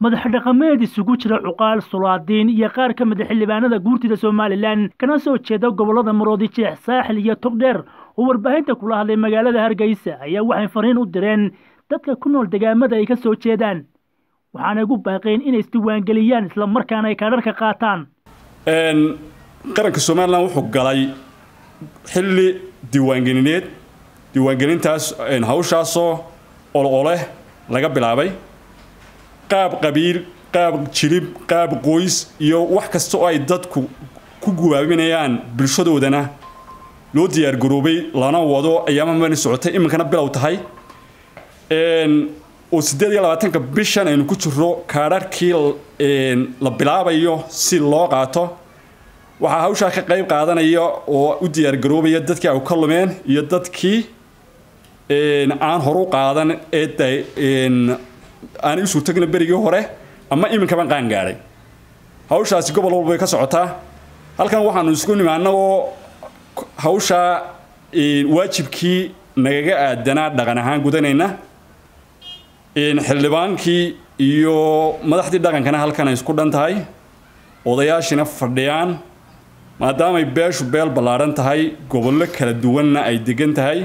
madax dhaqameed isugu jira cuqaal sulaadiin iyo qaar ka mida xildhibaanada guurtida somalilan kana soo jeeda gobollada maroodi jeex saaxil iyo togdheer oo warbaahinta kula hadlay magaalada hargeysa ayaa waxay fariin u direen dadka ku nool degaamada ay ka soo jeedaan waxaanay ugu baaqeen inay isdiiwaangeliyaan islamarkaana ay kaadharka qaataan qaranka somalilan wuxuu galay xilli diiwaangelineed diiwaangelintaas hawshaasoo ololeh laga bilaabay qaab qabiil qaab jilib qaab qoys iyo wax kasta oo ay dadku ku gubaabinayaan bulshadoodana loo diyaargaroobay lana wado ayaama mani socotay iminkana bilow tahay oo siddeed iyo labaatanka bishan aynu ku jiro kaadharhkii la bilaabayo si loo qaato waxaa hawshaa ka qayb qaadanaya oo u diyaargaroobaya dadkii ay ka lumeen iyo dadkii aan horu qaadan ee aanay u suurtagna berigii hore ama iminkaban qaan gaadhay hawshaasi gobol walba bay ka socotaa halkan waxaanu isku nimi annagoo hawshaa waajibkii nagaga aadanaa dhaqan ahaan gudanayna xildhibaankii iyo madaxdii dhaqankana halkan ay isku dhan tahay odayaashina fadhiyaan maadaamay beeshu beel ballaaran tahay gobollo kala duwanna ay degan tahay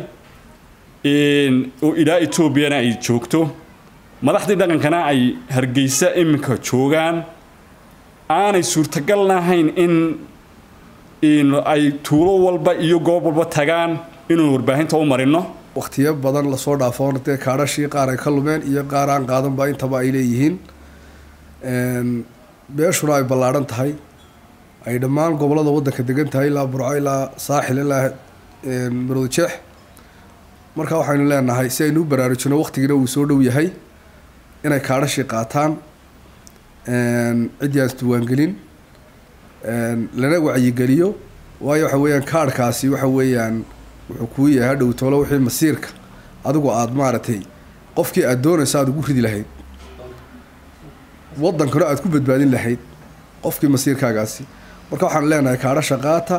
oo ilaa etoobiyana ay joogto madaxdii dhaqankana ay hargeysa iminka joogaan aanay suurtagal ahayn in ay tuulo walba iyo goob walba tagaan inuu warbaahinta u marino wakhtiyo badan lasoo dhaafoon dee kaadhashii qaar ay ka lumeen iyo qaar aan qaadanba intaba ay leeyihiin beeshuna ay ballaadhan tahay ay dhammaan gobollada waddanka degan tahay ilaa burco ilaa saaxil ilaa maroodi jeex marka waxaynu leenahay si aynu u baraarujino wakhtigiina uu soo dhow yahay inay kaadhashii qaataan ciddii aan isdiiwaangelin lana wacyigeliyo waayo waxa weeyaan kaadhkaasi waxa weeyaan wuxuu kuu yahay hadhow toolo wixii masiirka adigu aada maaragtay qofkii aada doonaysa aada ugu ridi lahayd waddankana aada ku badbaadin lahayd qofkii masiirkaagaasi marka waxaan leenahay kaadhasha qaata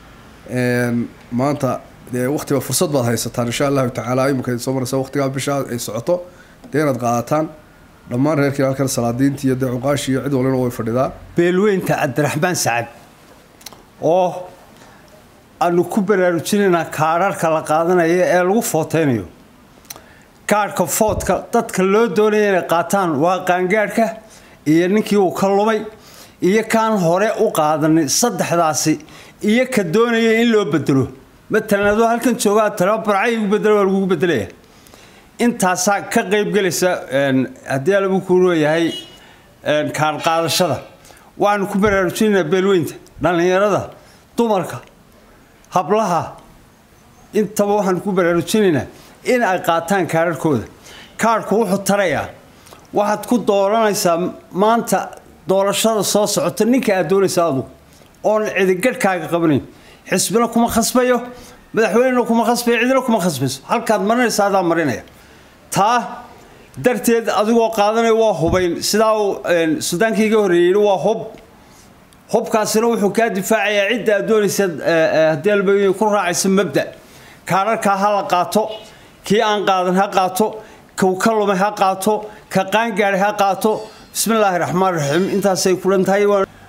maanta dee waktiba fursad baad haysataan insha allahu tacaala iminka soo maraysa waqtigaa bisha ay socoto dee inaad qaadataan dhammaan reerkii halkan salaadiintii iyo dee cuqaashii iyo cid walina way fadhidaa beelweynta cabdiraxmaan sacad oo aanu ku baraarujinaynaa kaadharhka la qaadanayo ee lagu footeynayo kaadhka foodka dadka loo doonaya inay qaataan waa qaangaadhka iyo ninkii uu ka lumay iyo kaan hore u qaadanin saddexdaasi iyo ka doonaya in loo bedelo matalan adoo halkan joogaa tala barcay igu bedelo waa lagugu bedelaya intaasaa ka qaybgelaysa haddii alabu kuu leeyahay kaadh qaadashada waxaanu ku baraarujinaynaa beelweynta dhallinyarada dumarka hablaha intaba waxaanu ku baraarujinaynaa in ay qaataan kaadharhkooda kaadhku wuxuu tarayaa waxaad ku dooranaysaa maanta doorashada soo socota ninka aad doonaysa adugu oon cidigadhkaaga qabanayn xisbina kuma khasbayo madaxweynena kuma khasbayo cidina kuma khasbayso halkaad marinaysa adaa marinaya taa darteed adigoo qaadanaya waa hubayn sidaa uu suldaankii iga horreeyey waa hub hubkaasina wuxuu kaa difaacayaa cidda aad doonaysa haddii alba ku raacaysa mabda kaadharkaa ha la qaato kii aan qaadan ha qaato kuu ka lumay ha qaato ka qaangaaday ha qaato bismillaahi raxmaan raxiim intaasay kulan tahay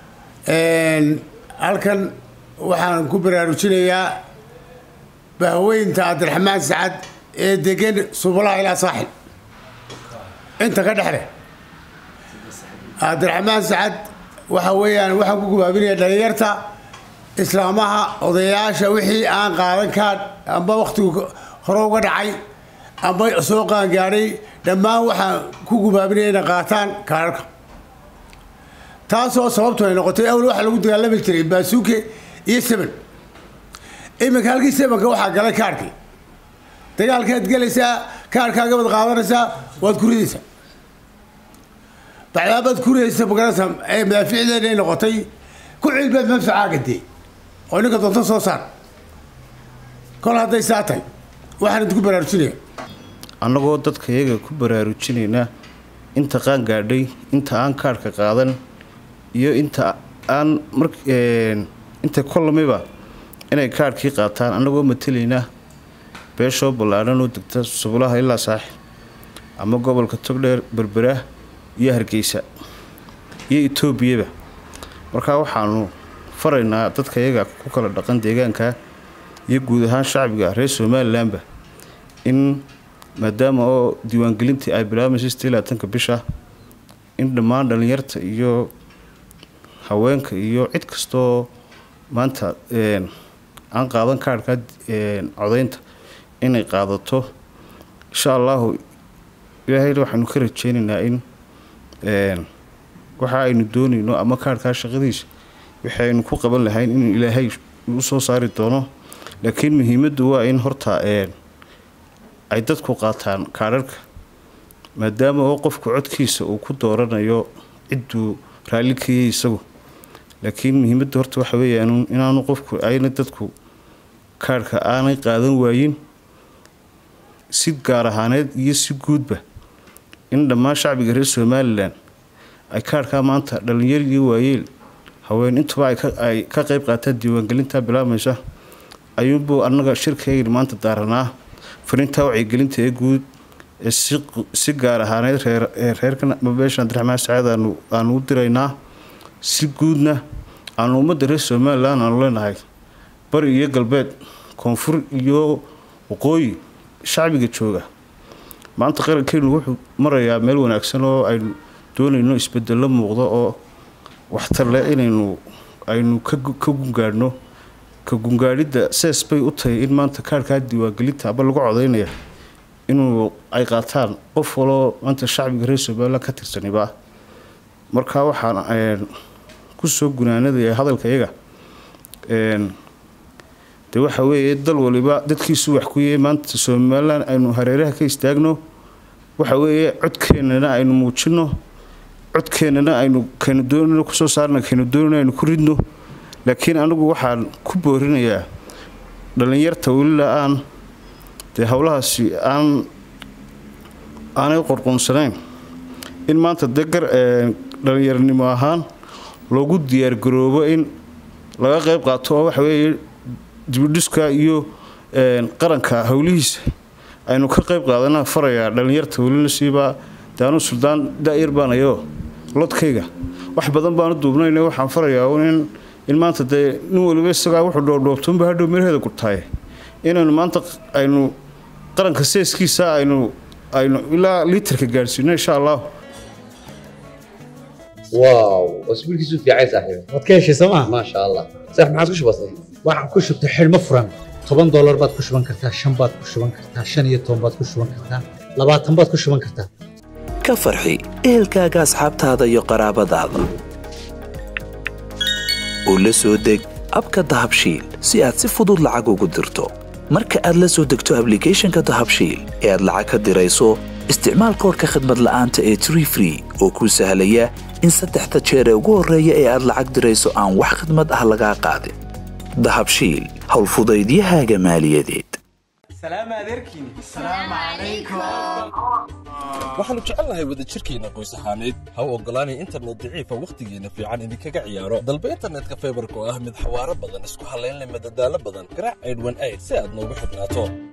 halkan waxaan ku baraarujinayaa bahweynta cabdiraxmaan sacad ee degan subulaha ilaa saaxil inta ka dhexle cabdiraxmaan sacad waxa weeyaan waxaan ku gubaabinaya dhalinyarta islaamaha odayaasha wixii aan qaadan kaan amba wakhtigu hore uga dhacay amba soo qaangaadhay dhammaan waxaan ku gubaabinaya inay qaataan kaararka taasoo sababtu ay noqotay awal waxaa lagu dagaalami jiray baasuuke iyo seban iminka halkii sebanka waxaa galay kaarhkii dagaalkaad gelaysaa kaarhkaaga baad qaadanaysaa waad ku ridaysaa bacdaabaad ku ridaysa magaranaysaa ee madaaficdeena ay noqotay ku cilbaad manfacaaga dee oo ninka doonto soo saar kol hadday saa tahay waxaan idinku baraarujinaya annagoo dadka iyaga ku baraarujinaynaa inta qaan gaadhay inta aan kaadhka qaadan iyo inta aan mar inta kolamiba inay kaadhkii qaataan annagoo matelaynaa beeshoo ballaadhan oo degta subulaha ilaa saaxil ama gobolka togdheer berbera iyo hargeysa iyo etoobiyaba markaa waxaanu faraynaa dadka iyaga ku kala dhaqan deegaanka iyo guud ahaan shacbiga reer somalilanba in maadaama oo diiwaangelintii ay bilaabmayso sideelaatanka bisha in dhammaan dhallinyarta iyo haweenka iyo cid kastoo maanta aan qaadan kaarhka codaynta inay qaadato insha allahu ilaahayna waxaanu ka rajeynaynaa in waxa aynu doonayno ama kaarhkaa shaqadiisa wixii aynu ku qaban lahayn inuu ilaahay u soo saari doono laakiin muhiimaddu waa in horta ay dadku qaataan kaadharhka maadaama oo qofku codkiisa uu ku dooranayo cidduu raalli kayay isagu laakiin muhiimadda horta waxa weeyaan inaanu qofku ayna dadku kaarhka aanay qaadan waayin si gaar ahaaneed iyo si guudba in dhammaan shacbiga reer somalilan ay kaarhkaa maanta dhallinyar iyo waayeel haween intuba ay ka qayb qaataan diiwaangelinta bilaabmaysa ayuunbuu annaga shirkaygan maanta daaranaa fariintaa wacyigelinta ee guud ee si gaar ahaaneyd reerka beesha abdiraxmaan sacaad aanu u diraynaa si guudna aanu ummadda reer somalilan aanu leenahay bari iyo galbeed koonfur iyo waqooyi shacbiga jooga maanta qarankeenu wuxuu marayaa meel wanaagsan oo aynu doonayno isbedelo muuqdo oo waxtar leh inaynu aynu ka gungaadhno ka gungaadhidda sees bay u tahay in maanta kaarhkaa diiwaangelinta aba lagu codaynaya inuu ay qaataan qof waloo maanta shacbiga reer somalilan ka tirsaniba markaa waxaan kusoo gunaanadaya hadalka iyaga de waxa weeye dal waliba dadkiisu wax ku yahay maanta somalilan aynu hareeraha ka istaagno waxa weeye codkeennana aynu muujino codkeennana aynu kaynu doonayno kusoo saarna kaynu doonayno aynu ku ridno laakiin anigu waxaan ku boorinayaa dhallinyarta welila aan dee howlahaasi aan aanay qorqoonsanayn in maanta dee gar dhallinyarnimo ahaan loogu diyaargaroobo in laga qayb qaato oo waxa weeye dibidhiska iyo qaranka howlihiisa aynu ka qayb qaadana farayaa dhallinyarta welina siibaa daanu suldaan da-yar baanayo lodkayga wax badan baanu duubnayn waxaan farayaa in in maanta dee nin waliba isagaa wuxuu dhoobdhoobtoonba hadhow miraheeda gurtaaye inaynu maanta aynu qaranka seeskiisa aynu aynu ilaa liitarka gaadhsiino insha allah واو واسبوع كيسو في عايز صاحبي waad ka heshay sooma ما شاء الله صح ما عاد كش بسيط waxaan ku shubtay xidhmo furan toban doolar baad ku shuban kartaa shan baad ku shuban kartaa shan iyo toban baad ku shuban kartaa labaatan baad ku shuban kartaa ka farxi ehelkaaga asxaabtaada iyo qaraabadaada u la soo deg abka dahabshiil si aad si fudud lacag ugu dirto marka aad la soo degto ablicathonka dahabshiil ee aad lacag ka dirayso isticmaal koorka khadmad la'aanta ee tree free oo kuu sahlaya in saddexda jeer ee ugu horreeya ee aad lacag dirayso aan wax khidmad ah lagaa qaadin dahabshiil howlfudaydiyahaaga maaliyadeed waxaannu jecelnahay wadajirkeenna qoys ahaaneed ha u oggolaanay internet daciifa wakhtigeenna fiican idinkaga ciyaaro dalba internetka faybarka oo ah mid xawaaro badan isku hallayn leh madadaalo badan garaac aydhwan ayd si aad noogu xidhnaato